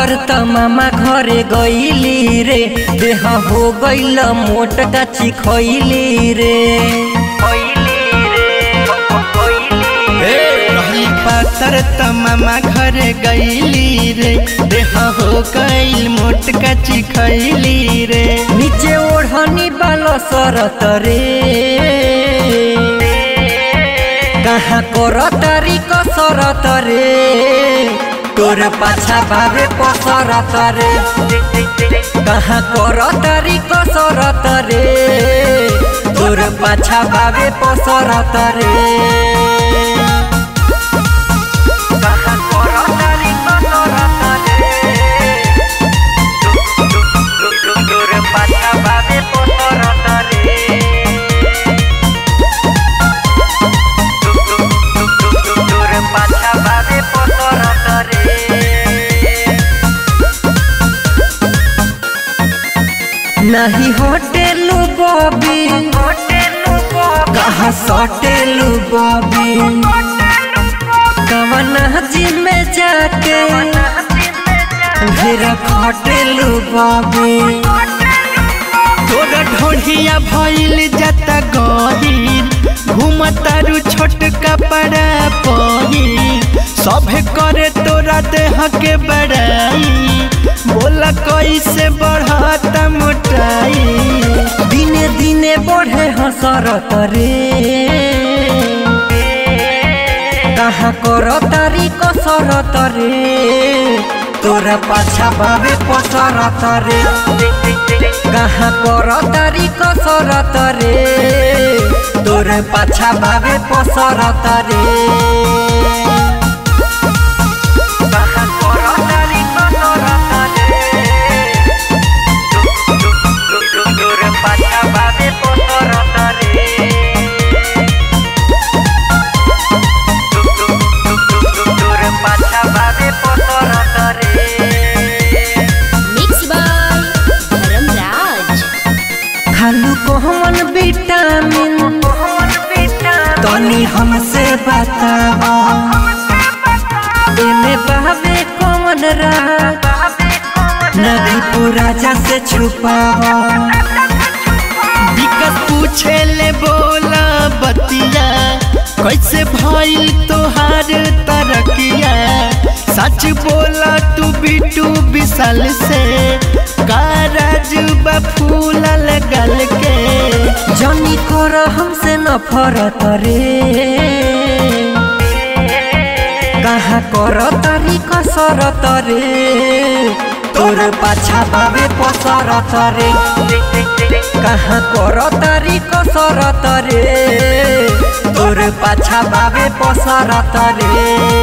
पातर त मामा घरे गईली रे देह हो गईल मोट काची खैली रे रहली पातर त मामा घर गईली रे देह हो गईल मोट कची खैली रे नीचे ओढ़नी बालो सरत रे कहाँ कर तारी कसरत रे तोर पाछा भावे पसरत रे कहाँ कर तारी कसरत रे तोर पाछा भावे पसरत रे कहाँ कर तारी कसरत रे तोर पाछा भावे पसरत रे तोर पाछा भावे पसरत रे नहीं होटेलू बॉबी कहाँ सटेलू बॉबी कवन जिम में जाके फिर खटेलू बॉबी तोरा ढोढ़िया भइल जाता गहीर घूमतारू छोट कपड़ा पहिर सभे करे तोरा देह के बड़ाई बोला कैसे बढ़ता मोटाई दिने दिने बढ़े हसरत रे कहाँ कर तारी कसरत रे तोरा पाछा बाबे पसरत रे कहाँ कर तारी कसरत रे तोरे पाछा बाबे पसरत रे कहाँ कर तारी कसरत रे तोरे पाछा बाबे पसरत रे तोरे पाछा बाबे पसरत रे Mixed by Dharamraj. खालू कोहमन विटामिन तनी हमसे बतावा एमे बहवे कौन राज नदी पुराजा से छुपावा दिक्कत पूछे ले बोला बतिया कैसे भइल तोहार तरकिया सच बोला तू बिटू विशाल से कारज बफूलल गल के जनी कर हमसे नफरत रे कहाँ कर तारी कसरत रे तोर पाछा बाबे पसरत रे कहाँ कर तारी कसरत रे तोर पाछा बाबे पसरत रे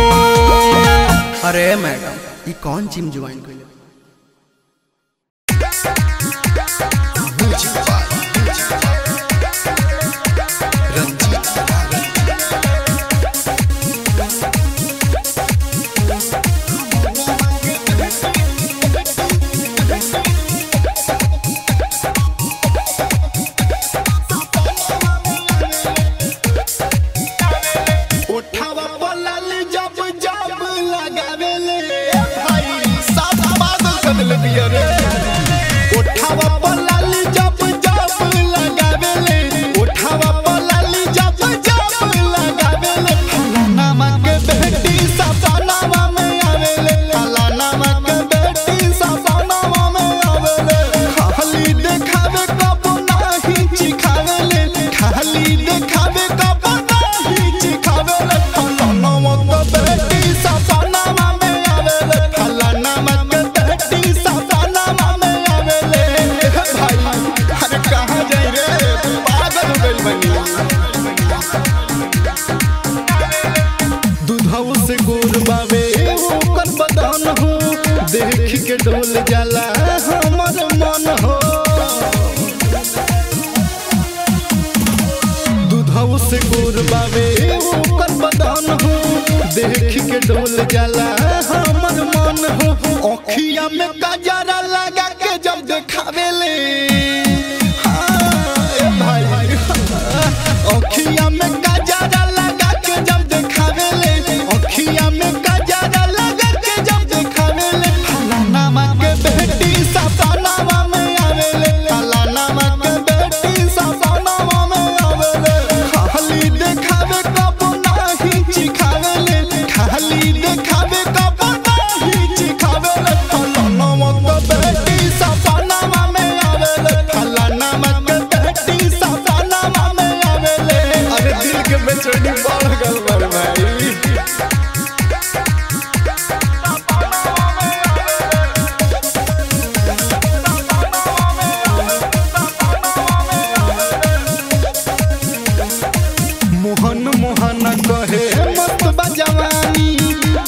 अरे मैडम ये कौन जिम ज्वाइन कइले उठावा पलाल जब जब लगावेले भाई साथ पागल कर दिले दिया रे उठावा पलाल जब जब लगावेले उठावा पलाल जब जब लगावेले फलाना के बेटी सपनावा में आवेले फलाना के बेटी सपनावा में आवेले खाली देखावे कब नाही चिखावेले खाली देखावे कब नाही चिखावेले फलाना के बेटी सपनावा में आवेले फलाना के बेटी सपनावा में आवेले हे भाई अरे कहाँ जाई रे पागल हो गइल बनी दूधऊ से गोर बावे ओकर बदन हो देख के डोल जाला हमर मन हो दूधऊ से गोर बावे ओकर बदन हो देख के डोल जाला हमर मन हो अखिया में कजरा लगा के जब देखावेले हाँ, ए भाई अखिया में कजरा लगा के जब देखावेले अखिया में कजरा लगा के जब देखावेले फलाना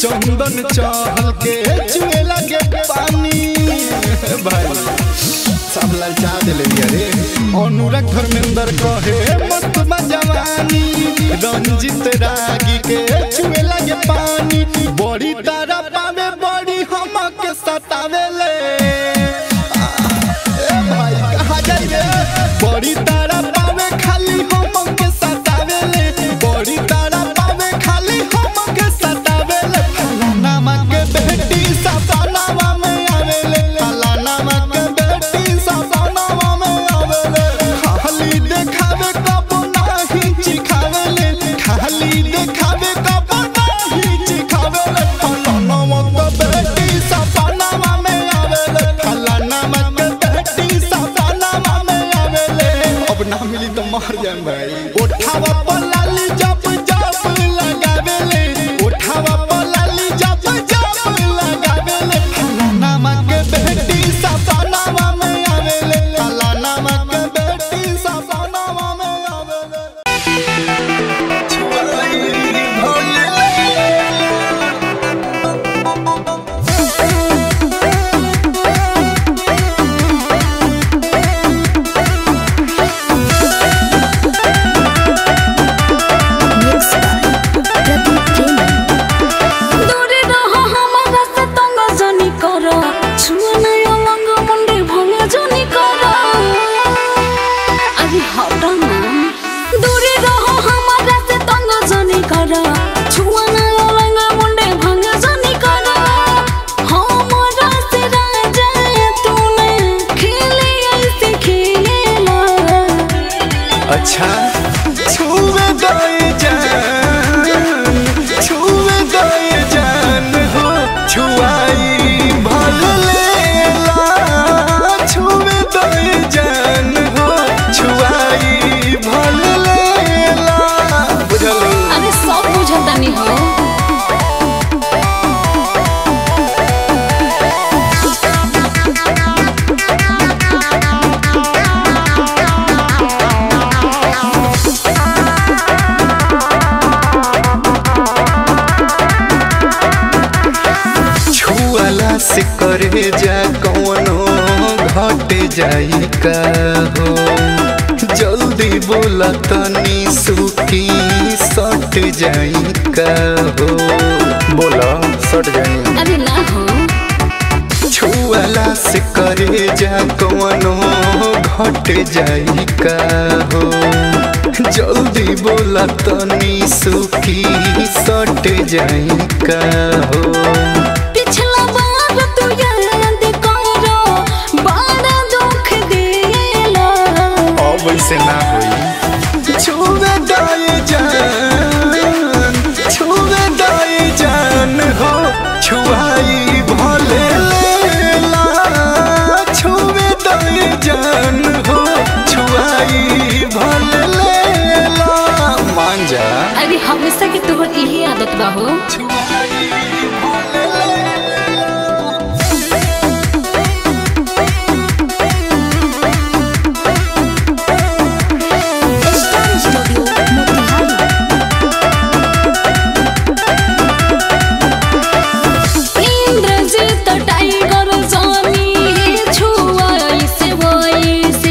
चंदन चहल के चुए लगे पानी भाई सब ललचा दिले अरे अनुराग धर्मेंद्र कहे मस्त बा जवानी रंजित रागी के चुए लगे पानी बड़ी तारा पावे बड़ी हमके सतावेले ए भाई कहाँ जाई रे बड़ी तारा पावे खाली हमके सतावेले बड़ी तारा पावे खाली हमके सतावेले फलाना के बेटी सपनावा में आवेले फलाना के बेटी सपनावा में आवेले खाली देखावे कब नाही चिखावेले खाली देखावे कब नाही चिखावेले फलाना के बेटी सपनावा में आवेले फलाना के बेटी सपनावा में आवेले अब ना मिली तो मर जाए भाई उठावा पलाली जब जब लगावेले उठावा पलाली जब जब लगावेले फलाना के बेटी सपनावा में आवेले फलाना के बेटी सपनावा में आवेले Mixed by Pradeep Jain. দূরে রহ আমার রাস্তা তঙ্গ জনি কর ছুঁয়ে নাই অলঙ্গ মন্ডে ভঙ্গে জনি কর আরে হটা না দূরে রহ আমার রাস্তা তঙ্গ জনি কর ছুঁয়ে নাই অলঙ্গ মন্ডে ভঙ্গে জনি কর हमरा से राजा तूने खेले ऐसे खेला अच्छा छुए गए जान छुए गए जान हो छुआई भल लेला छुए गए जान हो छुआई भल लेला बुझल अरे सब बुझता नहीं हो छुआला से करे जा कौनो घट जाई का हो जल्दी बोला तनी सुखी सट जाई का हो बोला सट जाई अरे ना हो छुआला से करे जा कौनो घट जाई का हो जल्दी बोला तनी सुखी सट जाई का हो पिछला बार तू याद करो बड़ा दुख देला अब वैसे ना होई छुए दाए जान छुए दाए जान हो छुआई भले लेला छुए दाए जान हो छुआई भले लेला मान जा अरे हमेशा के तोहर यही आदत बा हो छुआई भले लेला Star Studio Motihari. Indrajit tiger जानी छुआ ऐसे वैसे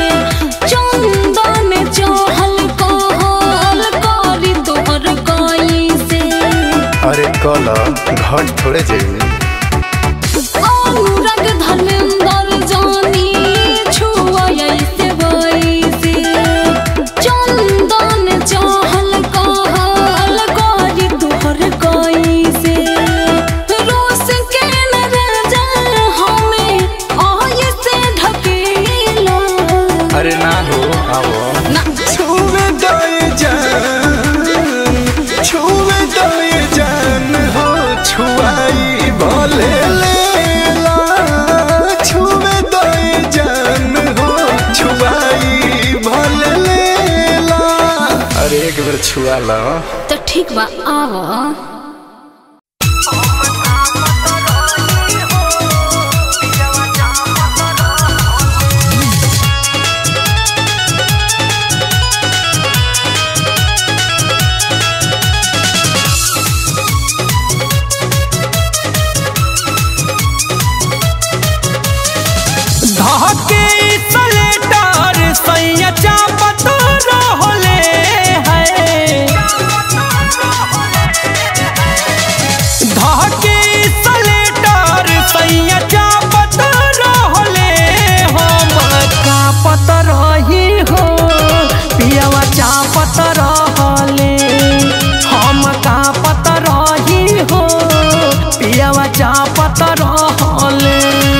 चंदन चहल कहल करी तोहर कैसे अरे कल घट थोड़े जाइए अनुराग धर्मेंद्र जानी छुआ ऐसे वैसे चंदन चहल कहल करी तोहर कैसे रोस के न राजा हमें ऐसे ढकेला अरे ना हो आओ ना छुए दाए जान छुए दाए जान हो छुआई भले लेला छुए दाए जान हो छुआई भले लेला अरे एक बार छुआ लो तो ठीक बा आवा Star चापत रहले है धके सलेटर सैया चापत रहले हम कापत रही हो पियावा चापत रहले हम कापत रही हो पियावा चापत रहले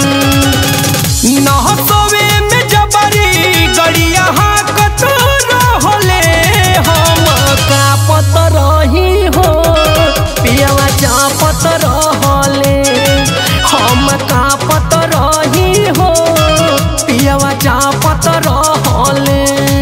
नहसवे में जबरी गड़िया हाकत रहले हम कापत रही हो पियावा चापत रहले हम कापत रही हो पियावा चापत रहले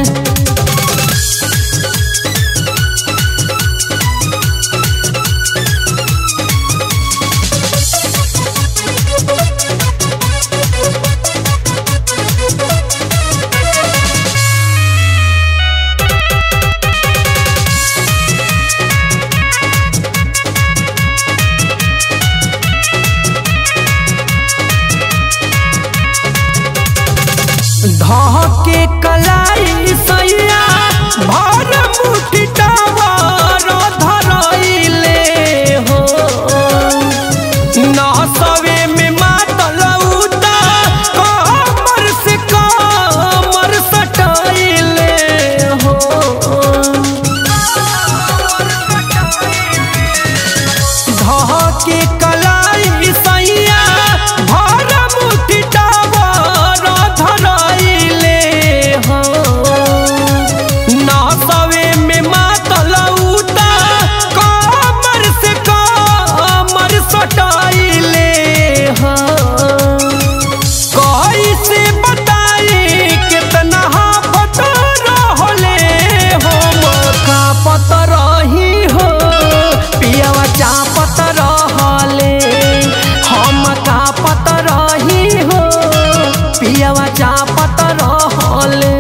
धके कलाई सैया भर मुठी टावर धरैले हो नसवे में मातल उता कमर से कमर सटैले हो धके कलाई सैया भर मुठी टावर धरैले हो नसवे में मातल उता कमर से कमर सटैले हो कैसे बताई कितना हाफत रहले हम कापत रही हो पियावा चापत रहले हम कापत रही हो पियावा चापत रहले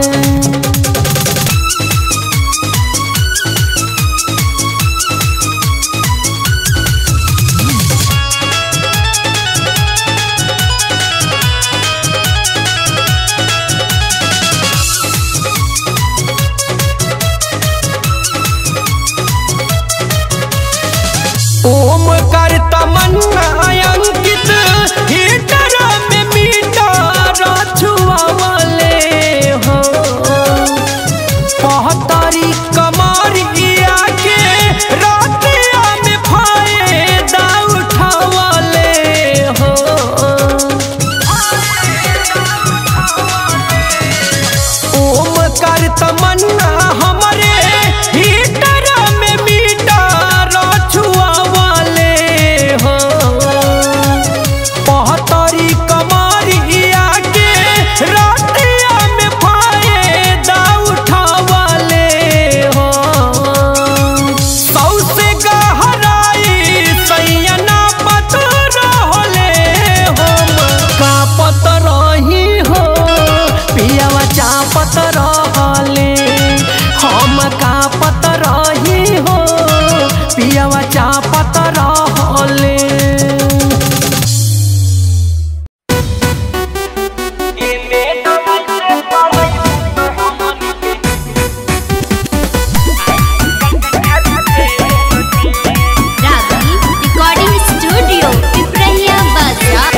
ओम कर तमन्ना अंकित हीटर में मीटर छुआवले हो पहतरी कमरिया के रातिया में फायदा उठावले हो ओम कर तमन्ना हमरे हीटर में मीटर छुआवले हो पहतरी कमरिया के रातिया में फायदा उठावले हो सौसे गहराई सैयना पत रहले हम कापत रही हो पियावा चापत रहले हम कापत रही हो पियावा चापत रहले रागी रिकॉर्डिंग स्टूडियो पिपरहिया बाजार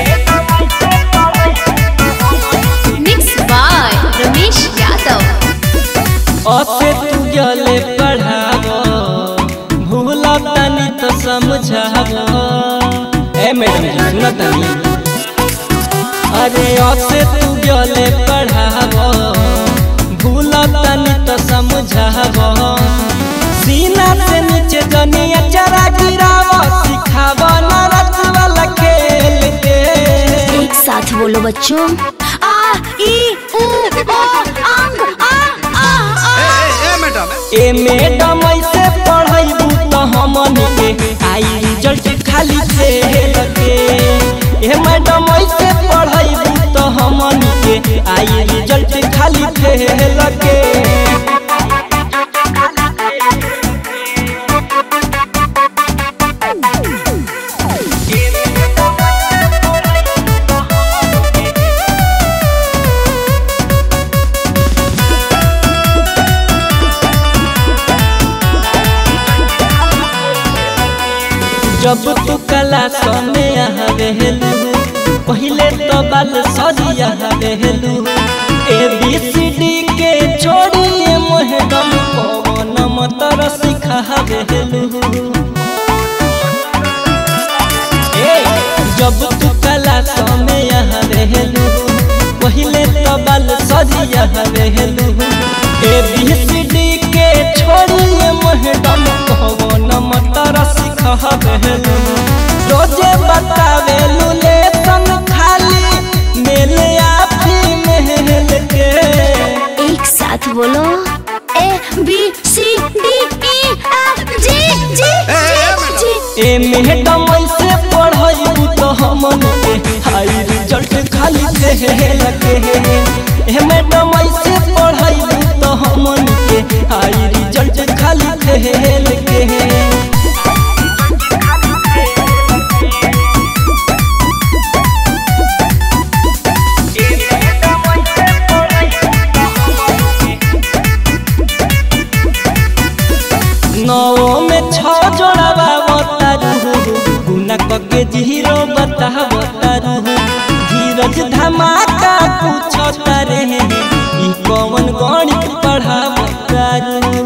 मिक्स बाय रमेश यादव असे तू गले पढ़ावो भूला तनी तो समझावो ए मैडम जी सुना तनी अरे असे तू गले पढ़ावो भूला तनी तो समझावो सीना से नीचे जनिया चरा गिरावो सिखावो ना रत वाला खेल के एक साथ बोलो बच्चों आ ई उ ओ अंग आ आ आ ए मैडम ऐसे पढ़ाइबू तो हमन के आई रिजल्ट खाली फेल के ए मैडम ऐसे पढ़ाइबू तो हमन के आई रिजल्ट खाली फेल के जब तू कला सने आवेलू पहिले तो बाल सरिया आवेलू ए बी सी डी के छोड़िए मोहडम पवन मतर सिखावेलू ए जब तू कला सने आवेलू पहिले तो बाल सरिया आवेलू ए बी सी डी के छोड़िए मोहडम पवन मतर सिखावेलू रोजे बतावेलू लेसन खाली मेल आफी महल के एक साथ बोलो A B C D E F G G जी ए मैडम ऐसे पढ़ाई तो हमन के हाई रिजल्ट खाली देहल के ए मैडम ऐसे पढ़ाई तो हमन के हाई रिजल्ट खाली देहल के नौ में छ जोड़ावा बतारू गुना कके जीरो बतावतारू धीरज धमाका कुछ तारे ई कौन गणित पढ़ावतारू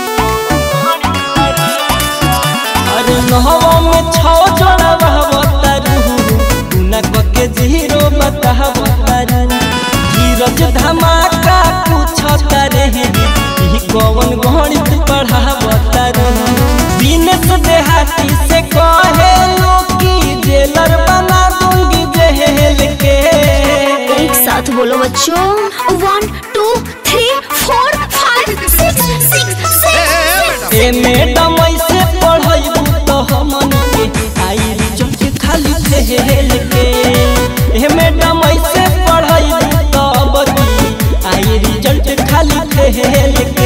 अरे नौ में छ जोड़ावा बतारू गुना कके जीरो बतावतारू धीरज धमाका कुछ तारे ई कौन गणित पढ़ावतारू बिनस देहाती से कहे लो कि जेलर बना दूंगी जेल के एक साथ बोलो बच्चों one two three four five six six six ए मैडम ऐसे पढ़ाई तो हमन के आई रिजल्ट खाली जेल के ए मैडम ऐसे पढ़ाई तो बदी आई रिजल्ट खाली जेल के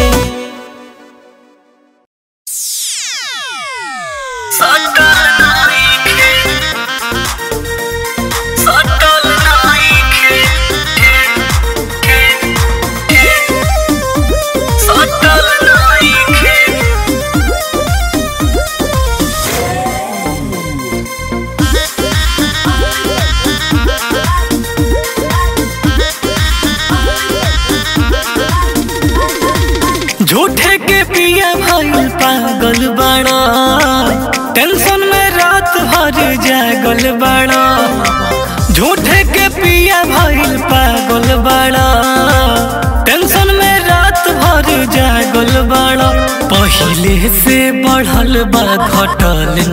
झूठे के पिया भइल पागल बड़ा टेंशन में रात भर जागल बड़ा झूठे के पिया भइल पागल बड़ा टेंशन में रात भर जागल बड़ा पहिले से बढ़ल बा घटल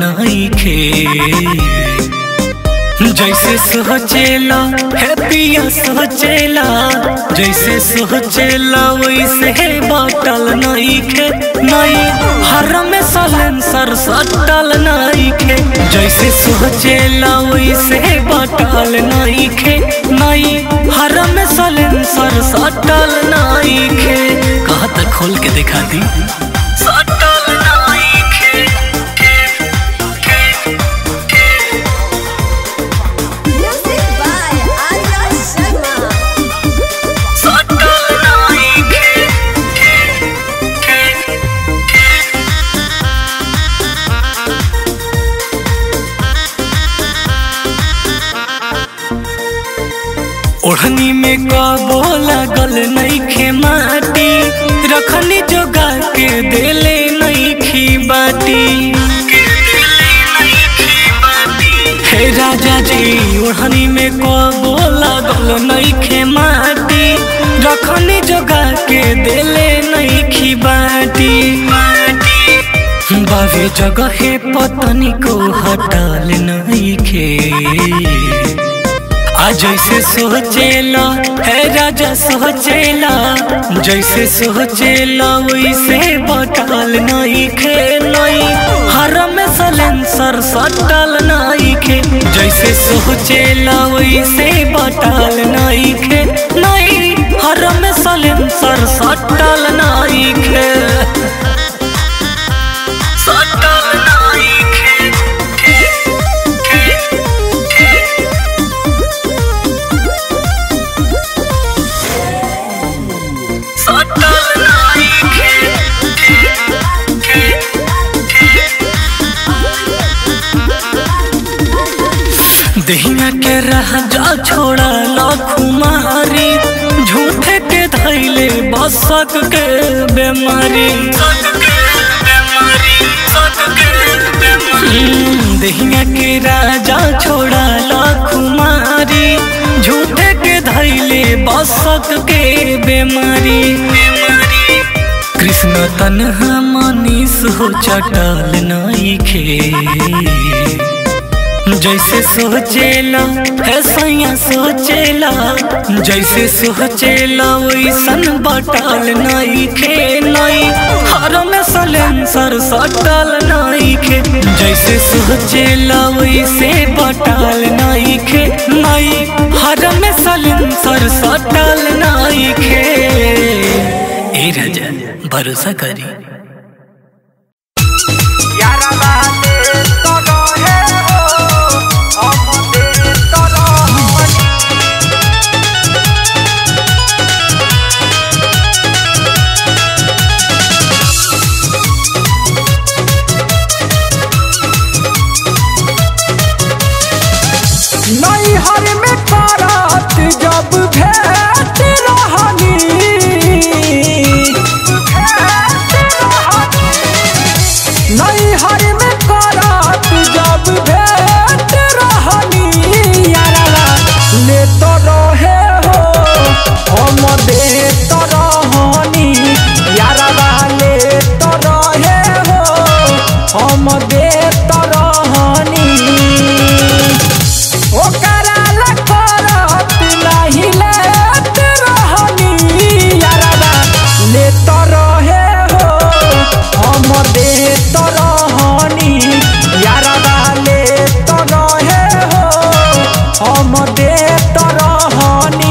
नइखे जैसे सोचेला है पिया सोचेला जैसे सोचेला वैसे बाटल नहीं खे नहीं हर में सलेंसर सटल नहीं खे जैसे सोचेला वैसे बाटल नहीं खे नहीं हर में सलेंसर सटल नहीं खे कहा तक खोल के दिखा दी सटल नहीं खे सटल नहीं खे ओढ़नी में कबो लागल नहीं खे माटी रखनी जोगा के देले नहीं खी बाटी हे राजा जी ओढ़नी में कबो लागल नहीं खे माटी रखनी जोगा के देले नहीं खी बाटी बावे जगह पतनी को हटाल नहीं खे आ जैसे सोचेला है राजा सोचेला जैसे सोचेला वैसे बटल नहीं खे नहीं हर में सलेंसर सटल नहीं खे जैसे सोचेला वैसे बटल नहीं खे नहीं हर में सलेंसर सटल नहीं खे सटल नहीं खे सटल नहीं खे दहिया के रह जा छोड़ा लखुमारी झूठे के धैले बसक के बेमारी हम्म, दहिया के राजा छोड़ा लखुमारी झूठे के धैले बसक के बेमारी कृष्ण तनहा मनीष हो चटल नइखे जैसे सोचेला है सैया सोचेला जैसे सोचेला वैसन बटल नइखे नई हर में सलेंसर सटल नइखे जैसे सोचेला वैसे बटल नइखे नई हर में सलेंसर सटल नइखे ए राजा भरोसा करी नैहर में करत जब भेट रहनी नैहर में करत जब भेट रहनी यारा ले तो रहे हो हम दे तो रहनी यारा ले तो रहे हो हम दे तो रहनी ओकरा ला करत नाही लेत रहनी यारबा लेत रहे हो हम देत रहनी यारबा लेत रहे हो हम देत रहनी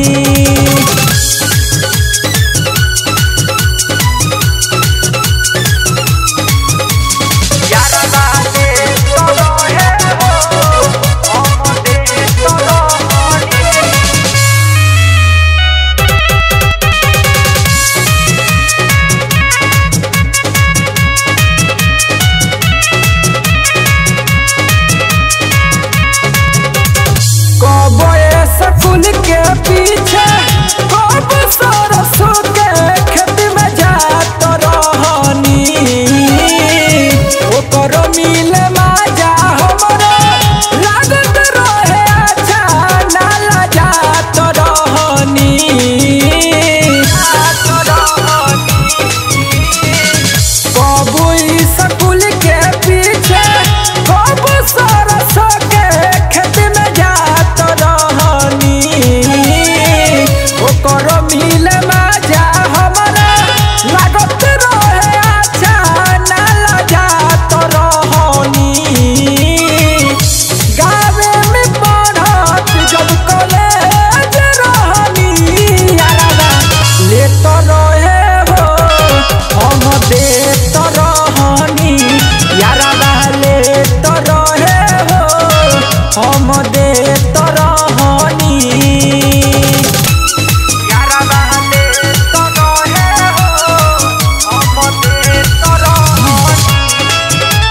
कब स्कूल के पीछे कब सरसों के खेत में जात रहनी ओकर मिल माजा हमरो लागत रहे अच्छा नाला जात रहनी कब स्कूल के पीछे कब सरसों के खेत में जात रहनी ओकर मिल माजा हमरा लागत रहे अच्छा नाला जात रहनी गावे में पढ़त जब कॉलेज रहनी यारा लेत रहे हो हम देत रहनी यारा लेत रहे हो हम देत रहनी यारा लेत रहे हो हम देत रहनी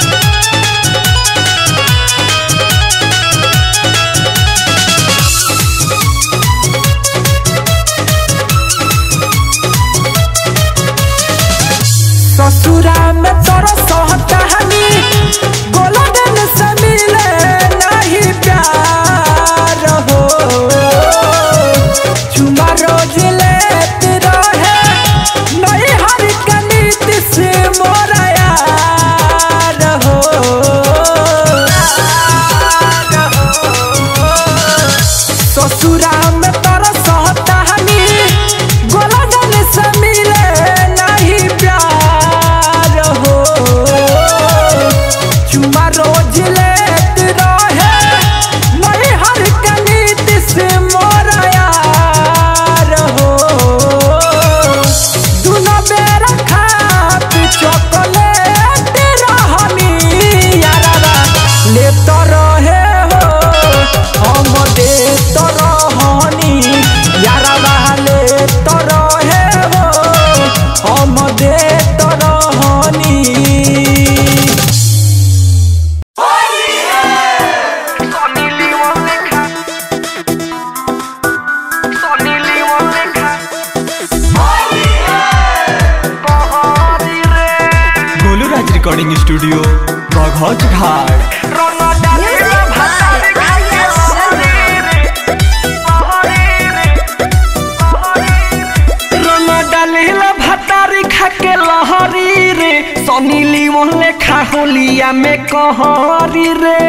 ससुरा में तोरा सहकहानी गोलगन से मिले नहीं प्यार हो चुमा रोज लेत रहे नहीं हर कनीत से मोरा यार हो ससुरा में तोरा सहकहानी गोलगन से मिले नहीं प्यार हो रिकॉर्डिंग स्टूडियो बघौच घाट रंग डालेला भतारी खाके लहरी रे सनी लीमन लेखा होलिया में कहरी रे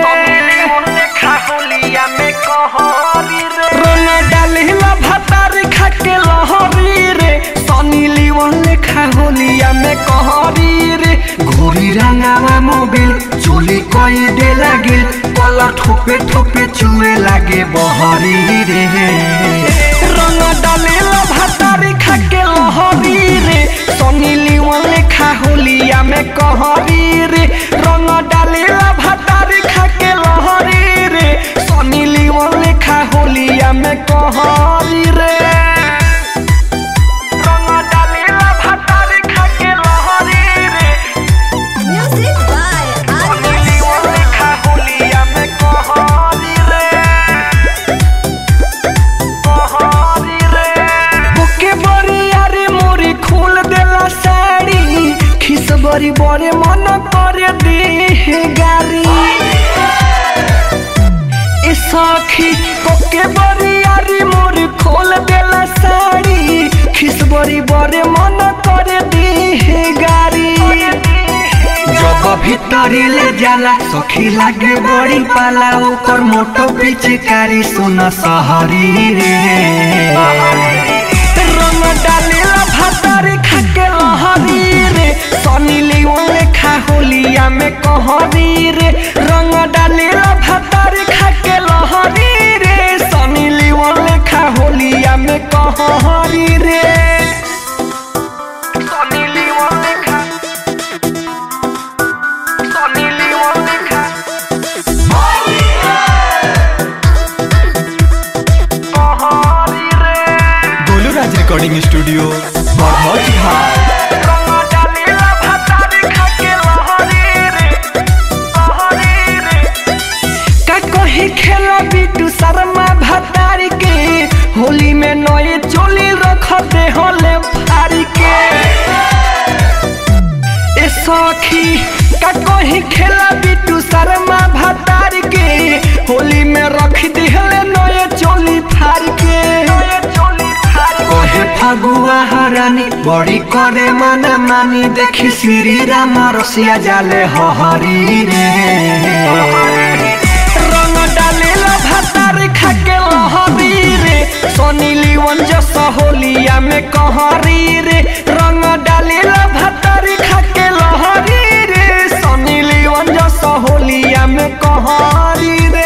रंग डालेला भतारी खाके लहरी रे सनी लीमन लेखा होलिया में कहरी रे घोरी रंगावा मोबिल चोली कई दे लागिल कला ठोपे ठोपे चुए लागे बहरी रे रंग डालेला भातारी खाके लहरी रे सनी लीवन लेखा होलिया में कहरी रे रंग डालेला भातारी खाके लहरी रे सनी लीवन लेखा होलिया में कहरी रे रंग डालेला भातारी खाके लहरी रे सनी लीवन लेखा होलिया में कहरी रे ओके बड़ी यारे मोरी खोल देला साड़ी खिस बड़ी बड़े मन करे दे गारी ए सखी ओके बड़ी यारे मोरी खोल देला साड़ी खिस बड़ी बड़े मन करे दे गारी जब भीतरी ले जाला सखी लागे बड़ी पाला ओकर मोटो पिचकारी सुन सहरी रे रंग डालेला भातारी खाके लहरी रे सनी लियोन लेखा होलिया में कहरी रे रंग डालेला भातारी खाके लहरी रे सनी लियोन लेखा होलिया में कहरी रे सनी लियोन लेखा सनी लियोन लेखा कहरी रे गोलू राज रिकॉर्डिंग स्टूडियो बघौच घाट रंग डालेला भातारी खाके लहरी रे लहरी रे का कही खेला बिटू शर्मा भातारी के होली में नए चोली रख दे होले फारी के ए सखी का कही खेला बिटू शर्मा भातारी के होली में रख दिहले नए चोली फारी के कहे फगुआ हरानी बड़ी करे मन मानी देखी श्री राम रसिया जाले हरी रे रंग डालेला भातार खाके लहरी रे सोनी लीवन जस होलिया में कहरी रे रंग डालेला भातार खाके लहरी रे सोनी लीवन जस होलिया में कहरी रे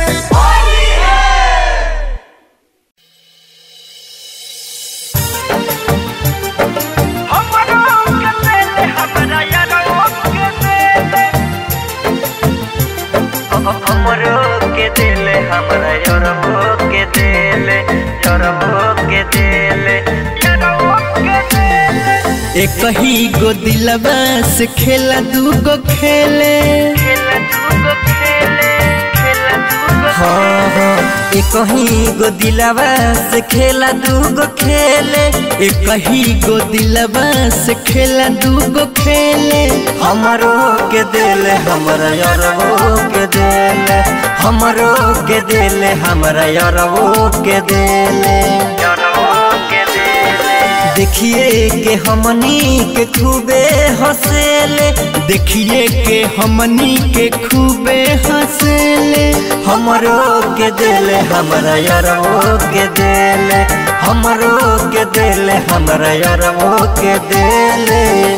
हमरो के दिल हमरा योरबो के दिल योरबो के दिल योरबो के दिल एक ही गो दिलवा से खेला दूगो खेले खेला दूगो खेले खेला दूगो हाँ हाँ एक ही गो दिलवा से खेला दूगो खेले एक ही गो दिलवा से खेला दूगो खेले हमरो के दिल हमरा यारवो के दिल हमरो के दिल हमरा यारवो के दिल यारवो के दिल देखिए के हमनी के खूबे हंसेले देखिए के हमनी के खूबे हंसेले हमरो के दिल हमरा यारवो के दिल हमरो के दिल हमरा यारवो के दिल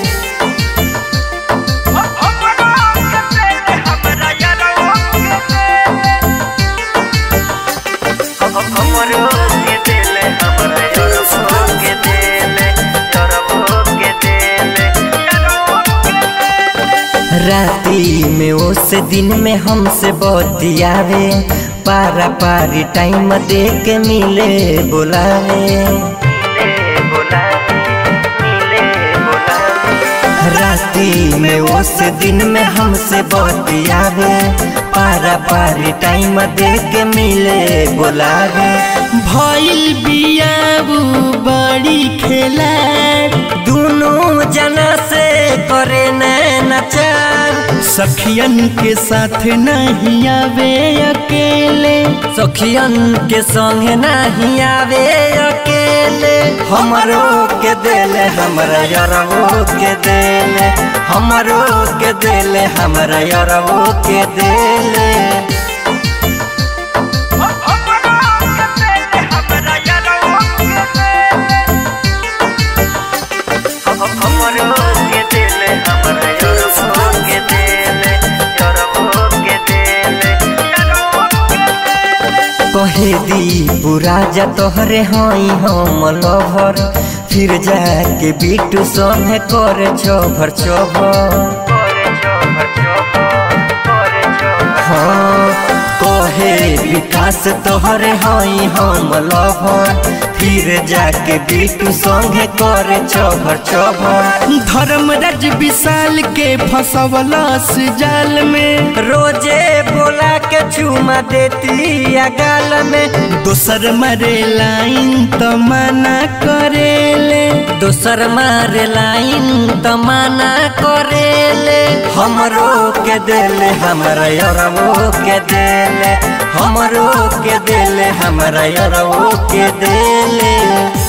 हमरो के दिल हमरा यारवो के दिल यारवो के दिल यारवो के दिल राती में उस दिन में हमसे बतियावे पारा पारी टाइम दे के मिले बुलावे राती में उस दिन में हमसे बतियावे पारा पारी टाइम दे के मिले बुलावे भइल बियाबू बड़ी खेला दोनों जना से करे नचार सखियन के साथ नहीं आवे अकेले सखियन के संगे नहीं आवे अकेले हमरो के देले हमरा यरवो के देले हमरो के देले हमरा यरवो के देले हमरो के देले हमरा यरवो के देले यरवो के देले कहे दी पूरा जा तोहरे हई हम लभर फिर जाके बिटू संगे करे चोभर चोभर करे चोभर चोभर करे चोभर हाँ कहे विकास तोहरे हई हम लभर फिर जाके बिटू संगे करे चोभर चोभर धर्मराज विशाल के फसवलस जाल में रोजे बोला के चुमा देती या गाल में दोसर मरे लाइन तो मना करेले दोसर मारे लाइन तो मना करेले हमरो के देले हमरा यरवो के देले हमरो के देले हमरा यरवो के देले